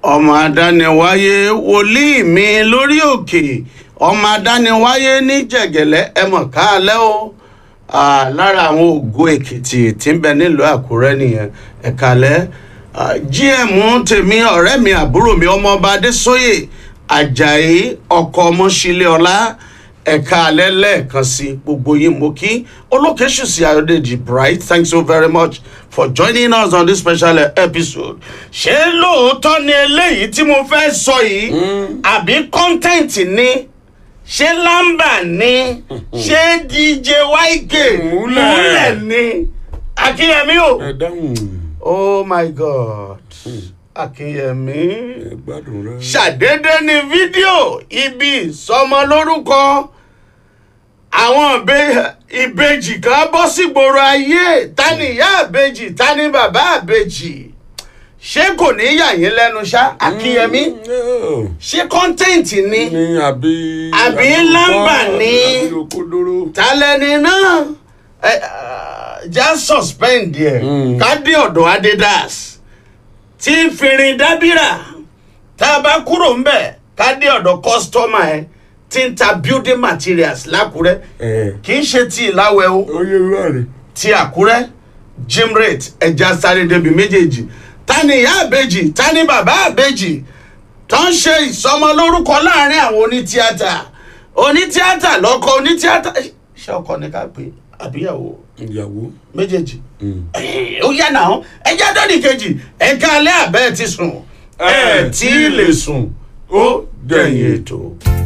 ọmọ adániwáyé wòlíì mi lórí òkè ọmọ adániwáyé ní jẹ̀gẹ̀lẹ́ ẹmọ̀ káalẹ́ o Ah, lára àwọn ògo èkìtì tí ń bẹ nílùú àkúrẹ́ nìyẹn ẹ̀kálẹ́ gm tèmi ọ̀rẹ́ mi àbúrò mi ọmọọba adésóyè ajayi ọkọ ọmọṣílẹ̀ ọlá ẹ̀ka alẹ́ lẹ́ẹ̀kan sí gbogbo yín mo kí olókèṣùsì ayọ̀dèjì bright thanks so very much for joining us on this special episode. ṣé lóòótọ́ ni eléyìí tí mo fẹ́ sọ yìí àbí content ni ṣé lámbà ni ṣé dj yk Múlẹ̀. múlẹ̀ ni akínyẹmí o. ẹ dáhùn oh my god akínyẹmí ẹ gbádùn rẹ. ṣàdédé ní fídíò ibi ìsọmọ lórúkọ àwọn ìbe- ìbejì kan bọ́ sígboro ayé ta ni ìyá ìbejì ta ni bàbá ìbejì ṣé kò ní yà yín lẹ́nu ṣá akínyẹmí ṣé kọ́ńtẹ́ǹtì ni ní àbí. Àbí lámbà ní. àbí okòdóró. talẹ́ni náà ẹ, ah, já suspend yẹ Mm. ká dé ọ̀dọ̀ adidas tí ń fìrìn dábìrà tá a bá kúrò ń bẹ̀ ká dé ọ̀dọ̀ kọ́sítọ́mà ẹ tí ń ta building materials lákúrẹ́ ẹ kì í ṣe ti ìláwẹ̀ o ó yẹ wá rẹ. ti àkúrẹ́ gym rate ẹja sáré débi méjèèjì ta ni ìyá àbèjì ta ni bàbá àbèjì tó ń ṣe ìsọmọlórúkọ láàrin àwọn onítíátà onítíátà lọkọ onítíátà ṣé ọkọ ni ká pè àbíyàwó ìyàwó. méjèèjì Eh, ó yá náà ẹjẹ dọ́nì kejì ẹ̀ka alẹ́ àbẹ́ ti sùn ẹ̀ tí ì lè sùn ó dẹ̀yìn ètò.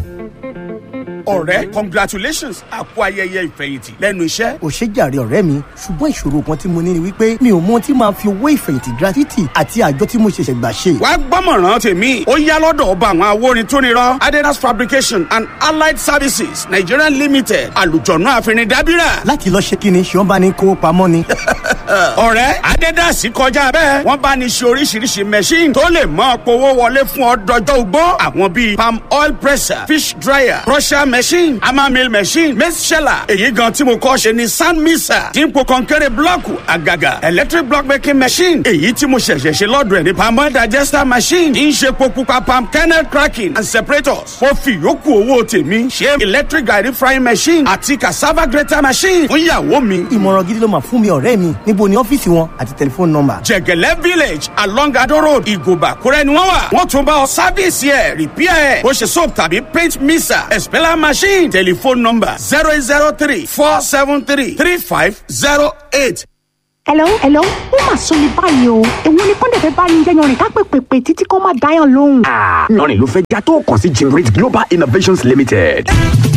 ọ̀rẹ́ congratulations àpò ayẹyẹ ìfẹ̀yìntì lẹ́nu iṣẹ́. ò ṣe jàre ọ̀rẹ́ mi ṣùgbọ́n ìṣòro kan tí mo ní ni wípé mi ò mọ ohun tí máa fi owó ìfẹ̀yìntì gratuity àti àjọ tí mo ṣẹ̀ṣẹ̀ gbà ṣe. wàá gbọ́mọ̀ràn tèmi ó yá lọ́dọ̀ ọba àwọn awórin tó nírọ́ adidas fabrication and allied services nigeria limited àlùjọ̀nù àfẹnidàbíra. láti lọ ṣe kí ni ṣé wọ́n bá ní kówó pamọ́ ni. ọ̀rẹ́ adidas kọjá bẹ́ẹ̀ wọ́n bá ní ṣe oríṣiríṣi machine tó lè mọ́ powó wọlé fún ọ dọjọ́ ugbó àwọn bíi palm oil presser fish dryer crusher machine hammer mill machine maize sheller èyí gan tí mo kọ́ ṣe ni sand mixer dípò kọ́ńkẹ́rẹ́ blọ́ọ̀kù àgàgà electric block making machine èyí tí mo ṣẹ̀ṣẹ̀ ṣe lọ́dọ̀ ẹ̀ ní palm oil digester machine tí ń ṣe epo pupa palm kernel cracking and separators mo fi yòókù owó tèmi ṣe electric garri frying machine àti cassava grater machine fún ìyàwó mi ìmọ̀ràn gidi ló máa fún mi ọ̀rẹ́ mi níbo ni ọ́fíìsì wọn àti tẹlifóònù nọ́mbà. jẹgẹlẹ village along ado road ìgòbà kúrẹ́ ni wọ́n wà wọ́n tún bá ọ sáfíìsì ẹ̀ rìpíà ẹ̀ bó ṣe soap tàbí paint mixer expeller machine telephone number zero eight zero three four seven three three five zero eight. hello hello ó mà sọ mi báyìí o èwo ni kọ́ńdẹ̀ fẹ́ bá ní jẹyàn rìn ká pèpèpè títí kó má dáyàn lóhùn. lọ́rin ló fẹ́ já tó kàn sí Jimrit Global Innovations Limited.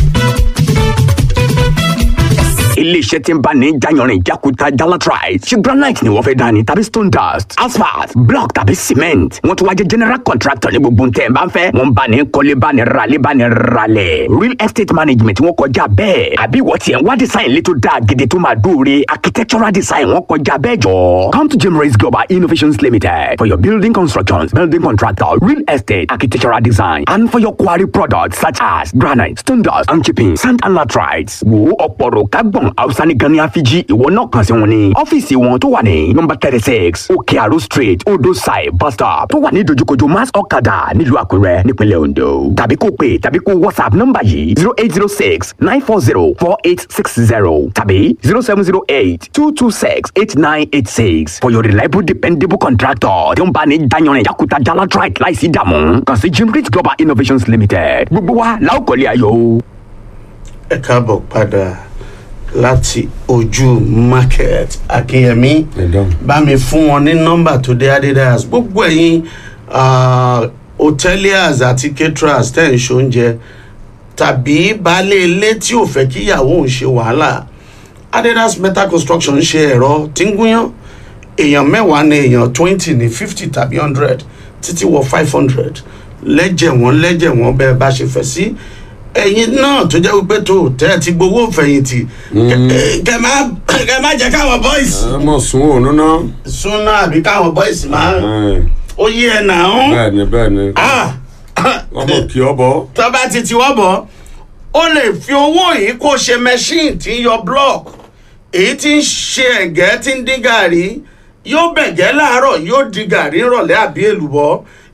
iléeṣẹ́ tí ń bá ní jayanrin jakuta jalatrite ṣe granite ni wọ́n fẹ́ dání tàbí stone dust asphalt block tàbí cement wọ́n tún wá jẹ́ general contractor ní gbogbo ntẹ̀ ń bá ń fẹ́ wọ́n bá ní kọ́lé bá ní ralé bá ní ralẹ̀ real estate management wọ́n kọjá bẹ́ẹ̀ àbí wọ́n tiẹ̀ ń wá design létò dáa gidi tó máa dóore architectural design wọ́n kọjá bẹ́ẹ̀ jọ. come to Jimrit Global Innovations Limited for your building constructions building contractor real estate architectural design and for your quarry products such as granite stone dust and chipping sand and latrites wo ọ̀pọ̀rọ̀ kágbọ̀n hausa ní gan ní àfijì ìwọ náà kàn sí wọn ní ọ́fíìsì wọn tó wà ní nọmba thirty six òkè àrò street odò side bus stop tó wà ní dojúkojú mass ọ̀kadà nílùú àkúrẹ́ nípínlẹ̀ ondo tàbí kó pè tàbí kó whatsapp nọmba yìí zero eight zero six nine four zero four eight six zero tàbí zero seven zero eight two two six eight nine eight six for your reliable dependable contractor tí ó ń bá ní dayanrin yakuta jalatrite láìsí ìdààmú kàn sí jimrit global innovations limited gbogbo wa láòkọ́lé ayọ̀ o. ẹ káàbọ̀ padà láti ojú market akínyẹmí ẹ dáhùn. bá mi fún wọn ní nọ́mbà tó dé adidas gbogbo ẹ̀yin ah, hoteliers àti caterers tẹ̀ ń ṣoúnjẹ tàbí baálé ilé tí ò fẹ́ kí ìyàwó òun ṣe wàhálà adidas metal construction ń ṣe ẹ̀rọ tí ń gúnyán èèyàn mẹ́wàá ní èèyàn twenty ní fifty tàbí hundred títí wọ five hundred lẹ́jẹ̀ wọ́n lẹ́jẹ̀ wọ́n bẹ́ẹ̀ bá ṣe fẹ́ sí ẹ̀yin náà tó jẹ́ wípé tó tẹ́ ẹ ti gbowó fẹ̀yìntì kẹ- kẹ má kẹ má jẹ́ káwọn boys ẹ mọ̀ sún òun náà. súnà àbí káwọn boys máa ó yí ẹ nà ń bẹ́ẹ̀ ni bẹ́ẹ̀ ni wọ́n mọ̀ kí ọ bọ́. tó bá ti tiwọ́ bọ̀ ó lè fi owó yìí kó ṣe machine tí ń yọ block èyí tí ń ṣe ẹ̀gẹ́ tí ń dín gàrí yóò bẹ̀gẹ́ láàárọ̀ yóò di gàrí rọ̀lẹ́ àbí èlùbọ́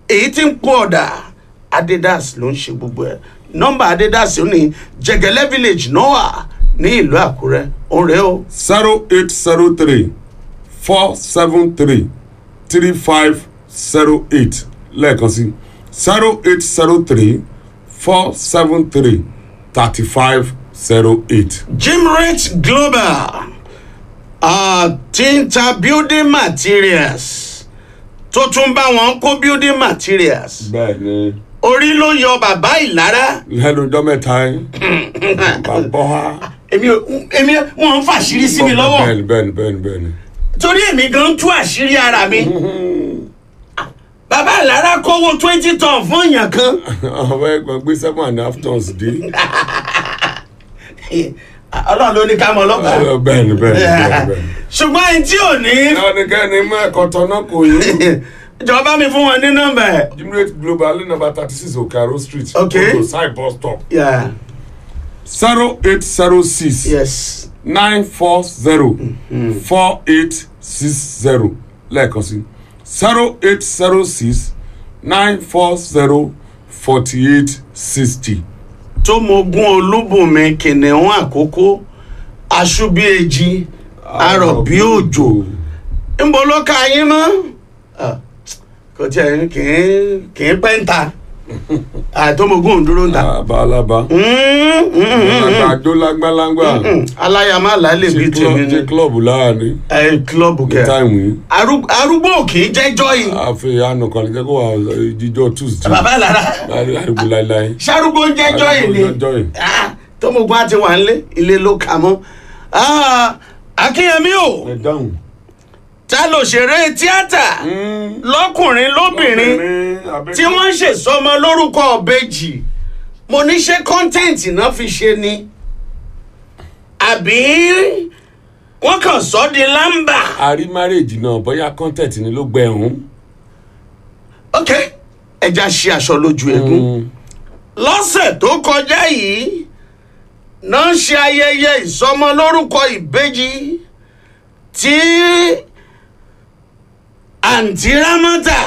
èyí tí ń pọ̀ ọ̀dà adidas ló ń ṣe gbogbo ẹ̀ nọ́mbà adidas ó ní jẹgẹlẹ village noah ní ìlú àkúrẹ́ òun rèé o zero eight zero three four seven three three five zero eight lẹ́ẹ̀kan sí zero eight zero three four seven three thirty five zero eight. Jimrate Global uh, tí ń ta building materials tó tún bá wọn kó building materials bẹ́ẹ̀ ni orí ló yọ bàbá ìlara lẹ́nu ọjọ́ mẹ́ta yẹn bàbá wa. èmi ò- èmi wọn ń fàṣírí sí mi lọ́wọ́ bẹ́ẹ̀ni bẹ́ẹ̀ni bẹ́ẹ̀ni bẹ́ẹ̀ni. torí èmi gan tú àṣírí ara mi bàbá ìlara kówó twenty ton fún èèyàn kan àwọn ẹgbẹ́ gbé seven and a half tons dé. ọlọ́run ló ní ká mọ ọlọ́pàá bẹ́ẹ̀ni bẹ́ẹ̀ni bẹ́ẹ̀ni bẹ́ẹ̀ni. ṣùgbọ́n ẹni tí ò ní ẹnikẹ́ni mú ẹ̀kọ́ tọ́nà kò yé. ìjọba mi fún wọn ní nọ́mbà ẹ̀. Jimrate Global number thirty six Okaro street. Okay. Odo side bus stop. Yeah. zero eight zero six. yes nine four zero four eight six zero lẹ́ẹ̀kan sí zero eight zero six nine four zero forty eight sixty. tó mogun olúbùnmi kìnìún àkókò aṣubíèjì arọ̀bí òjò ńbọ ló ka yín mọ́ Ah, kò tiẹ̀ kì í kì í pẹ́ ń ta àtọ́mọ̀gùn òǹdúró ń ta abalaba àgbàdo lágbàlágbà aláyàmá làálẹ̀ bíi tèmi ṣe ní klọ́ọ̀bù láàrin ẹ kílọ̀bù kẹ táìmù yìí Arú- arúgbó kì í jẹ́jọ́ yìí àfihàn ànàkàn jẹ́ kó wà jíjọ́ tuesday bàbá lára láàrin àdúgbò láíláí. ṣarúgbó ń jẹ́jọ́ yìí ni Jẹ́jọ́ yìí. Ah, tọ́mọ̀gùn àti wà ń lé ilé ló kà mọ́ Ah, akínyẹmí o. ẹ dáhùn. ta ló ṣeré tíátà lọkùnrin lóbìnrin tí wọ́n ṣèsọmọ lórúkọ ọ̀bẹ́jì mo ní ṣe kọ́ńtẹ́ǹtì náà fi ṣe ni àbí wọ́n kàn sọ di lámbà. àrí márèèjì náà bóyá content ni ló gbẹ̀rún. ok ẹja ṣe aṣọ lójú eégún lọ́sẹ̀ tó kọjá yìí náà ṣe ayẹyẹ ìsọmọ lórúkọ ìbejì tí àǹtí rámọ́tà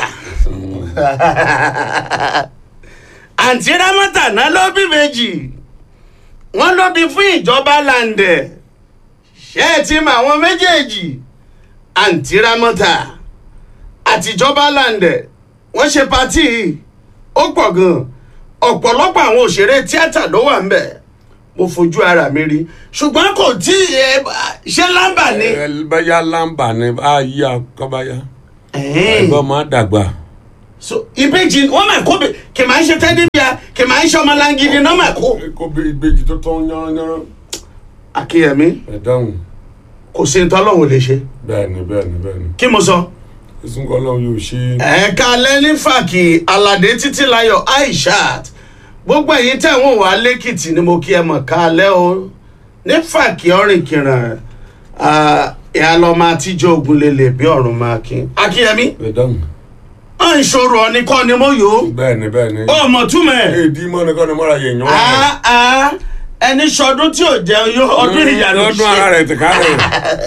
àǹtí rámọ́tà náà ló bí méjì wọ́n ló bí fún ìjọba làǹdẹ̀ ṣé ẹ ti mọ àwọn méjèèjì àǹtí rámọ́tà àtijọba làǹdẹ̀ wọ́n ṣe patí yìí ó pọ̀ gan-an ọ̀pọ̀lọpọ̀ àwọn òṣèré tíátà ló wà ńbẹ̀ mo fojú ara mi rí ṣùgbọ́n kò tí ẹ ṣe lámbà ni. ẹ báyà lámbà ni a yí akọ́báyá. Ẹ̀hẹ́n. ẹ̀gbọ́n máa dàgbà. so ìbejì wọn máa kó be- kì máa ń ṣe tẹ́dí bíi kì máa ń ṣe ọmọ langidi náà máa kó. kó bí ìbejì tó tán yánranyánran. akínyẹmí ẹ dáhùn. kò sí ní tọ́lọ́hún lè ṣe bẹ́ẹ̀ni bẹ́ẹ̀ni bẹ́ẹ̀ni. kí mo sọ. sísun kọ́ lọ́hún yóò ṣe. ẹ̀ka lẹ́ni fàkì aládé títílayọ̀ aishat gbogbo ẹ̀yin tẹ̀ wọ́n wà lẹ́kìtì ni mo kí ẹ mọ̀ ká lẹ́ o ní fàkì ọ̀rìn kìràn ìyá lọ́mọ àtijọ́ ogun lélẹ̀ bí ọ̀run máa kí. akínyẹmí ẹ dáhùn. à ń ṣòro ọ̀nì kọ́ ni mo yò ó bẹ́ẹ̀ni bẹ́ẹ̀ni. ọmọ túmọ̀ ẹ̀. èdè mọ́ni kọ́ ni mọ́ra yẹn yàn wá. Ah, ah, ẹni sọdún tí ò jẹun yó ọdún ìyàlú ọdún ara rẹ̀ ti ká rẹ̀.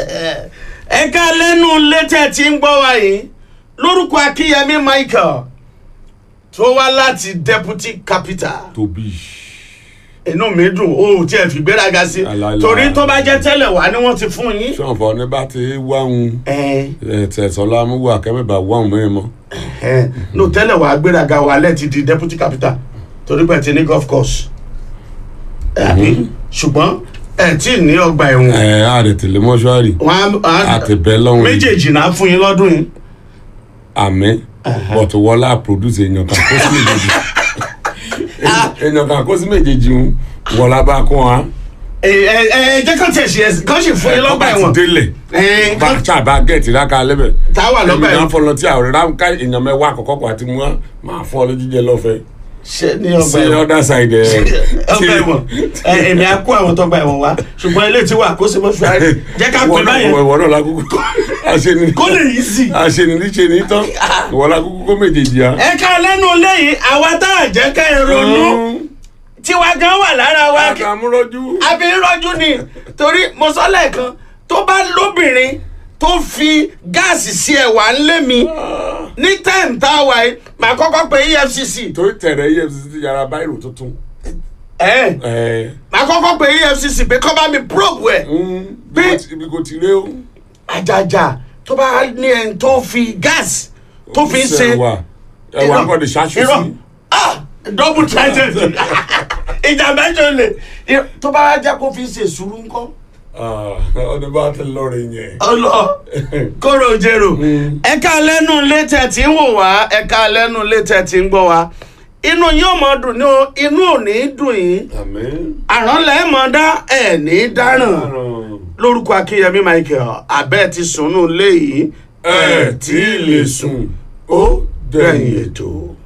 ẹ̀ka lẹ́nu létẹ̀ tí ń gbọ́ wa yìí lórúkọ akínyẹmí michael tó wá láti deputy capital tóbi. inú mi dùn ó tí ẹ fi gbéraga sí Àlàálà. torí tó bá jẹ́ tẹ́lẹ̀ wá ni wọ́n ti fún yín. sọ̀nfọ̀ ní bá ti wáhùn ẹ tẹ̀sọ́lá amúwà kẹ́mẹ́bà wáhùn mẹ́rin mọ́. ẹ no tẹ́lẹ̀ wá gbéraga wà lẹ́ẹ̀tì di deputy capital torí pé ẹ ti ní golf course àbí ṣùgbọ́n ẹ tí ì ní ọgbà ẹ̀wọ̀n ẹ á rẹ̀ tẹ̀lé mọ́ṣúárì. wọn á àti bẹ́ẹ̀ lọ́hùn. méjèèjì náà fún yín lọ́dún yìí. àmì bọ̀tù wọlá produce èèyàn kan kó sí méjèèjì èèyàn kan kó sí méjèèjì ń wọlá bá kún wa. ẹ ẹ ẹ jẹ́ kán tẹ̀ ṣe ẹ kán sì fún yín lọ́gbà Tó ẹ̀wọ̀n bá ti délẹ̀ ẹ bá ṣàbá gẹ̀ẹ́tì ráka lẹ́bẹ̀. tá a wà lọ́gbà èmi náà ẹ̀wọ̀n fọlọ tí àwọn ráńká èèyàn mẹ́wàá àkọ́kọ́ kó àti mú wa máa fún ọ lójújẹ lọ́fẹ̀ẹ́. ṣe ní ọgbà sí ẹ̀wọ̀n other side ẹ̀. ọgbà ẹ̀wọ̀n ẹ èmi á kó àwọn tọgbà ẹ̀wọ̀n wá ṣùgbọ́n ilé tí wà kó sì mọ́ fúra jẹ́ ká pè báyẹn ìwọ náà lákòókò àṣeni kó lè yí sí. àṣeni níṣe ní tán ìwọ lákòókò kó méjèèjì á. ẹ ká lẹ́nu lẹ́yìn àwa tá a jẹ́ ká ẹ ronú tiwa gan wà lára wa kí àkàmúrọ́jú. àbí rọ́jú ni torí mo sọ lẹ́ẹ̀kan tó bá lóbìnrin tó fi gáàsì sí ẹ̀wà ńlé mi ní time tá a wà yìí màá kọ́kọ́ pe efcc torí tẹ̀rẹ̀ efcc ti yàrá báyìí tuntun. ẹ̀ ẹ màá kọ́kọ́ pe efcc pé kọ́ bá mi probe ẹ̀ Bí- ibi kò ti ré o. àjàjà tó bá ní ẹni tó fi gáàsì tó fi ń ṣe ẹwà ẹwà kọ́ ni ṣáṣú irọ́ sí. ah double threatened ìjà mẹ́jọ lè irọ́, tó bá jẹ́ kó fi ń ṣe sùúrù ńkọ́ ọdún bá ti lọrin yẹn. ọlọ kóró jèrò ẹka lẹnu létẹ tí ń wò wá ẹka lẹnu létẹ tí ń gbọ́ wá inú yín ò mọ dùn ní o inú ò ní dùn yín àmín. àrán lẹ́ẹ̀mọ́ dá ẹ̀ ní dáràn lórúkọ akínyẹmí michael abẹ́ ti sùn nù léyìí ẹ tí ì lè sùn ó dẹ̀yìn ètò.